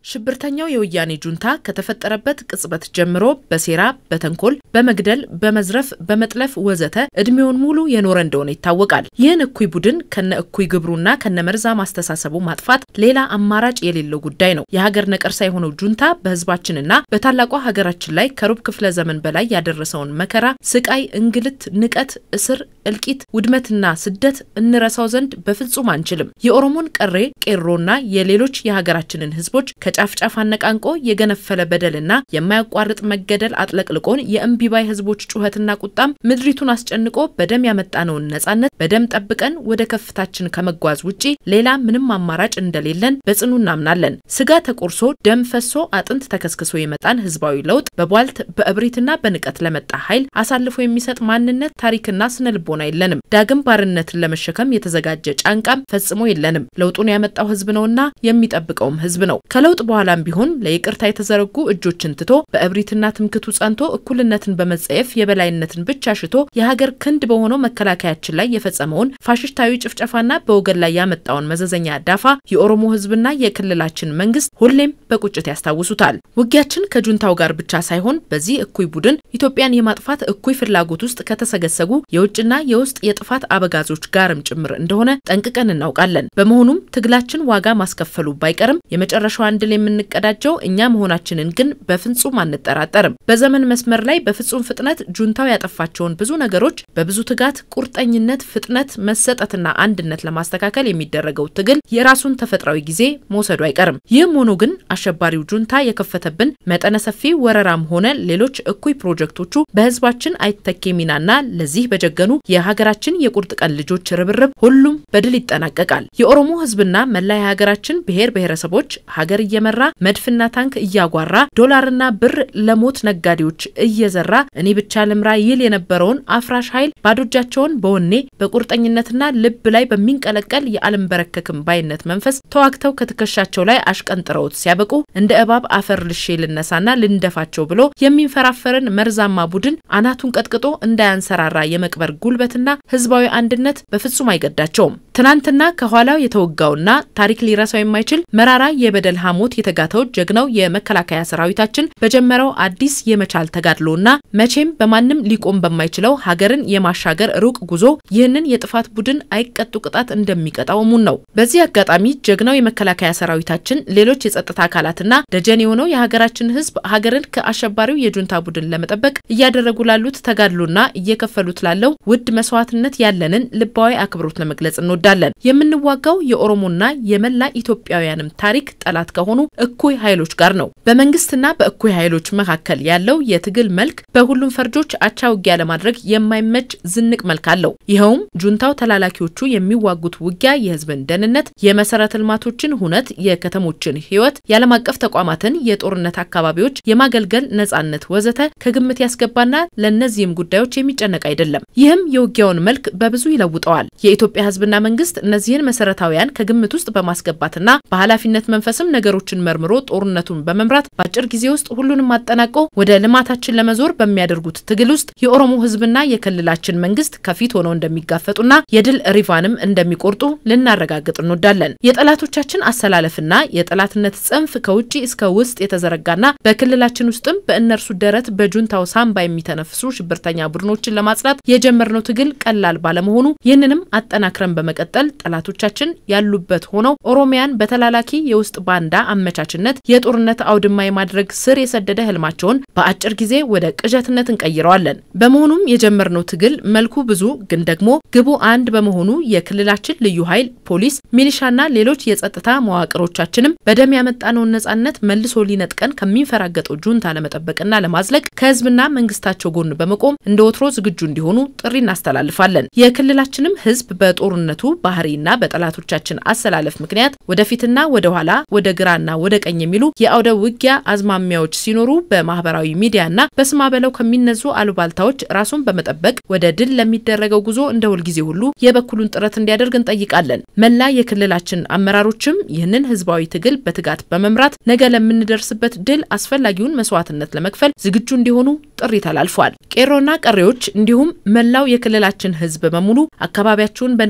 ሽብርተኛው የወያኔ ጁንታ ከተፈጠረበት ቅጽበት ጀምሮ በሴራ፣ በተንኮል፣ በመግደል፣ በመዝረፍ፣ በመጥለፍ ወዘተ እድሜውን ሙሉ የኖረ እንደሆነ ይታወቃል። ይህን እኩይ ቡድን ከነ እኩይ ግብሩና ከነ መርዛ ማስተሳሰቡ ማጥፋት ሌላ አማራጭ የሌለው ጉዳይ ነው። የሀገር ነቀርሳ የሆነው ጁንታ በህዝባችንና በታላቋ ሀገራችን ላይ ከሩብ ክፍለ ዘመን በላይ ያደረሰውን መከራ፣ ስቃይ፣ እንግልት፣ ንቀት፣ እስር፣ እልቂት፣ ውድመትና ስደት እንረሳው ዘንድ በፍጹም አንችልም። የኦሮሞን ቀሬ ቄሮና የሌሎች የሀገራችንን ህዝቦች ከጫፍ ጫፍ አነቃንቆ የገነፈለ በደልና የማያቋርጥ መገደል አጥለቅልቆን የእምቢባይ ህዝቦች ጩኸትና ቁጣም ምድሪቱን አስጨንቆ በደም ያመጣነውን ነጻነት በደም ጠብቀን ወደ ከፍታችን ከመጓዝ ውጪ ሌላ ምንም አማራጭ እንደሌለን በጽኑ እናምናለን። ስጋ ተቆርሶ ደም ፈሶ አጥንት ተከስክሶ የመጣን ህዝባዊ ለውጥ በቧልት በእብሪትና በንቀት ለመጣ ኃይል አሳልፎ የሚሰጥ ማንነት፣ ታሪክና ስነ ልቦና የለንም። ዳግም ባርነትን ለመሸከም የተዘጋጀ ጫንቃም ፈጽሞ የለንም። ለውጡን ያመጣው ህዝብ ነውና የሚጠብቀውም ህዝብ ነው። ከለውጥ በኋላም ቢሆን ለይቅርታ የተዘረጉ እጆችን ትቶ በእብሪትና ትምክቱ ጸንቶ እኩልነትን በመጸየፍ የበላይነትን ብቻ ሽቶ የሀገር ክንድ በሆነው መከላከያችን ላይ የፈጸመውን ፋሽስታዊ ጭፍጨፋና በወገን ላይ ያመጣውን መዘዘኛ ዳፋ የኦሮሞ ህዝብና የክልላችን መንግስት ሁሌም በቁጭት ያስታውሱታል። ውጊያችን ከጁንታው ጋር ብቻ ሳይሆን በዚህ እኩይ ቡድን ኢትዮጵያን የማጥፋት እኩይ ፍላጎት ውስጥ ከተሰገሰጉ የውጭና የውስጥ የጥፋት አበጋዞች ጋርም ጭምር እንደሆነ ጠንቅቀን እናውቃለን። በመሆኑም ትግላችን ዋጋ ማስከፈሉ ባይቀርም የመጨረሻዋን ድል የምንቀዳጀው እኛ መሆናችንን ግን በፍጹም አንጠራጠርም። በዘመን መስመር ላይ በፍጹም ፍጥነት ጁንታው ያጠፋቸውን ብዙ ነገሮች በብዙ ትጋት፣ ቁርጠኝነት፣ ፍጥነት፣ መሰጠትና አንድነት ለማስተካከል የሚደረገው ትግል የራሱን ተፈጥሯዊ ጊዜ መውሰዱ አይቀርም። ይህም ሆኖ ግን አሸባሪው ጁንታ የከፈተብን መጠነ ሰፊ ወረራም ሆነ ሌሎች እኩይ ፕሮጀክቶቹ በህዝባችን አይተኬ ሚናና ለዚህ በጀገኑ የሀገራችን የቁርጥ ቀን ልጆች ርብርብ ሁሉም በድል ይጠናቀቃል። የኦሮሞ ህዝብና መላ የሀገራችን ብሔር ብሔረሰቦች ሀገር እየመራ መድፍና ታንክ እያጓራ ዶላርና ብር ለሞት ነጋዴዎች እየዘራ እኔ ብቻ ልምራ ይል የነበረውን አፍራሽ ኃይል ባዶ እጃቸውን በወኔ በቁርጠኝነትና ልብ ላይ በሚንቀለቀል የአልንበረከክም ባይነት መንፈስ ተዋግተው ከትከሻቸው ላይ አሽቀንጥረውት ሲያበቁ እንደ እባብ አፈር ልሼ ልነሳና ልንደፋቸው ብሎ የሚንፈራፈርን መርዛማ ቡድን አናቱን ቀጥቅጦ እንዳያንሰራራ የመቅበር ጉልበትና ህዝባዊ አንድነት በፍጹም አይገዳቸውም። ትናንትና ከኋላው የተወጋውና ታሪክ ሊረሳው የማይችል መራራ የበደል ሐሞት የተጋተው ጀግናው የመከላከያ ሰራዊታችን በጀመረው አዲስ የመቻል ተጋድሎና መቼም በማንም ሊቆም በማይችለው ሀገርን የማሻገር ሩቅ ጉዞ ይህንን የጥፋት ቡድን አይቀጡ ቅጣት እንደሚቀጣው እሙን ነው። በዚህ አጋጣሚ ጀግናው የመከላከያ ሰራዊታችን ሌሎች የጸጥታ አካላትና ደጀን የሆነው የሀገራችን ህዝብ ሀገርን ከአሸባሪው የጁንታ ቡድን ለመጠበቅ እያደረጉ ላሉት ተጋድሎና እየከፈሉት ላለው ውድ መስዋዕትነት ያለንን ልባዊ አክብሮት ለመግለጽ እንወዳለን። የምንዋጋው የኦሮሞና የመላ ኢትዮጵያውያንም ታሪክ ጠላት ከሆኑ እኩይ ኃይሎች ጋር ነው። በመንግስትና በእኩይ ኃይሎች መካከል ያለው የትግል መልክ በሁሉም ፈርጆች አቻ ውጊያ ለማድረግ የማይመች ዝንቅ መልክ አለው። ይኸውም ጁንታው ተላላኪዎቹ የሚዋጉት ውጊያ የህዝብን ደህንነት፣ የመሰረተ ልማቶችን ሁነት፣ የከተሞችን ህይወት፣ የዓለም አቀፍ ተቋማትን የጦርነት አካባቢዎች የማገልገል ነጻነት ወዘተ ከግምት ያስገባና ለእነዚህም ጉዳዮች የሚጨነቅ አይደለም። ይህም የውጊያውን መልክ በብዙ ይለውጠዋል። የኢትዮጵያ ህዝብና መንግስት እነዚህን መሰረታዊያን ከግምት ውስጥ በማስገባትና በኃላፊነት መንፈስም ነገሮችን መርምሮ ጦርነቱን በመምራት በአጭር ጊዜ ውስጥ ሁሉንም አጠናቆ ወደ ልማታችን ለመዞር በሚያደርጉት ትግል ውስጥ የኦሮሞ ህዝብና የክልላችን መንግስት ከፊት ሆነው እንደሚጋፈጡና የድል ሪቫንም እንደሚቆርጡ ልናረጋግጥ እንወዳለን። የጠላቶቻችን አሰላለፍና የጠላትነት ጽንፍ ከውጭ እስከ ውስጥ የተዘረጋና በክልላችን ውስጥም በእነርሱ ደረት በጁንታው ሳምባ የሚተነፍሱ ሽብርተኛ ቡድኖችን ለማጽዳት የጀመርነው ትግል ቀላል ባለመሆኑ ይህንንም አጠናክረን በመቀጠል ጠላቶቻችን ያሉበት ሆነው ኦሮሚያን በተላላኪ የውስጥ ባንዳ አመቻችነት የጦርነት አውድማ የማድረግ ስር የሰደደ ህልማቸውን በአጭር ጊዜ ወደ ቅዠትነት እንቀይረዋለን። በመሆኑም የጀመርነው ትግል መልኩ ብዙ ግን ደግሞ ግቡ አንድ በመሆኑ የክልላችን ልዩ ኃይል፣ ፖሊስ፣ ሚሊሻና ሌሎች የጸጥታ መዋቅሮቻችንም በደም ያመጣነውን ነጻነት መልሶ ሊነጥቀን ከሚንፈራገጠው ጁንታ ለመጠበቅና ለማዝለቅ ከህዝብና መንግስታቸው ጎን በመቆም እንደ ወትሮ ዝግጁ እንዲሆኑ ጥሪ እናስተላልፋለን። የክልላችንም ህዝብ በጦርነቱ ባህሪና በጠላቶቻችን አሰላለፍ ምክንያት ወደፊትና ወደ ኋላ ወደ ግራና ወደ ቀኝ የሚሉ የአውደ ውጊያ አዝማሚያዎች ሲኖሩ በማህበራዊ ሚዲያና በስማ በለው ከሚነዙ አሉባልታዎች ራሱን በመጠበቅ ወደ ድል ለሚደረገው ጉዞ እንደ ሁልጊዜ ሁሉ የበኩሉን ጥረት እንዲያደርግ እንጠይቃለን። መላ የክልላችን አመራሮችም ይህንን ህዝባዊ ትግል በትጋት በመምራት ነገ ለምንደርስበት ድል አስፈላጊውን መስዋዕትነት ለመክፈል ዝግጁ እንዲሆኑ ጥሪ ተላልፏል። ቄሮና ቀሬዎች እንዲሁም መላው የክልላችን ህዝብ በሙሉ አካባቢያችሁን በንቃት እንድት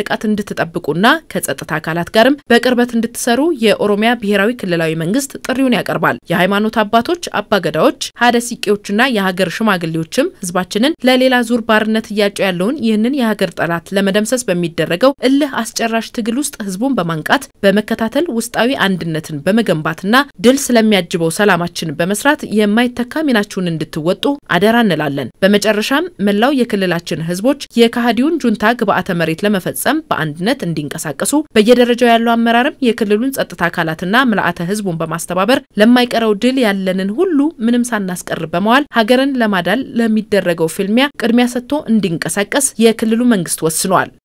እንድትጠብቁና ከጸጥታ አካላት ጋርም በቅርበት እንድትሰሩ የኦሮሚያ ብሔራዊ ክልላዊ መንግስት ጥሪውን ያቀርባል። የሃይማኖት አባቶች፣ አባገዳዎች፣ ሀደ ሲቄዎችና የሀገር ሽማግሌዎችም ህዝባችንን ለሌላ ዙር ባርነት እያጩ ያለውን ይህንን የሀገር ጠላት ለመደምሰስ በሚደረገው እልህ አስጨራሽ ትግል ውስጥ ህዝቡን በማንቃት በመከታተል ውስጣዊ አንድነትን በመገንባትና ድል ስለሚያጅበው ሰላማችን በመስራት የማይተካ ሚናችሁን እንድትወጡ አደራ እንላለን። በመጨረሻም መላው የክልላችን ህዝቦች የካሃዲውን ጁንታ ግብዓተ መሬት ለመፈጸም በአንድነት እንዲንቀሳቀሱ በየደረጃው ያለው አመራርም የክልሉን ጸጥታ አካላትና ምልአተ ህዝቡን በማስተባበር ለማይቀረው ድል ያለንን ሁሉ ምንም ሳናስቀር በመዋል ሀገርን ለማዳል ለሚደረገው ፍልሚያ ቅድሚያ ሰጥቶ እንዲንቀሳቀስ የክልሉ መንግስት ወስኗል።